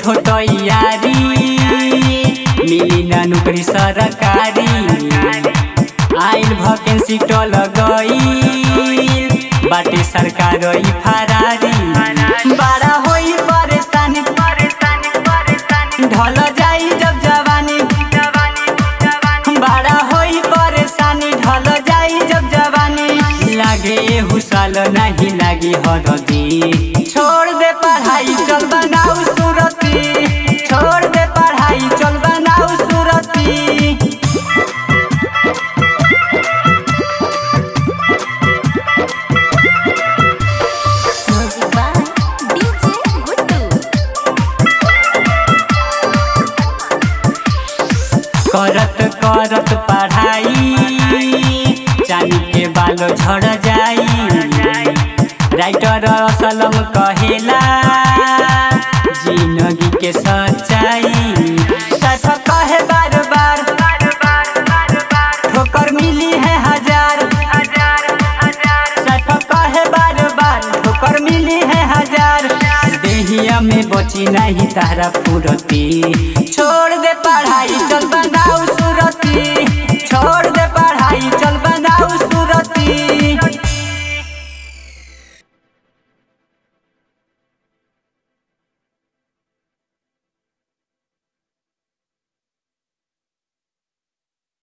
हो तैयारी मिली ना नौकरी सरकारी आइल भकेंसी टल गई बाटे सरकार ई फरारी बड़ा होई परेशानी ढल जाई जब जवानी बड़ा होई परेशानी ढल जाई जब जवानी लागे हुसाल नहीं लागी हरदी छोड़ दे पढ़ाई चल बनाऊ सूरती छोड़ दे पढ़ाई चल बनाऊ सूरती Music by DJ Guttu. करत करत पढ़ाई चांदी के बालो झड़ जाई राइटर असलम कहेला जिंदगी के सच्चाई सच कहे बार बार ठोकर मिली है हजार सच कहे बार बार ठोकर मिली है हजार देहिया में बची नहीं तारा फुरती छोड़ दे पढ़ाई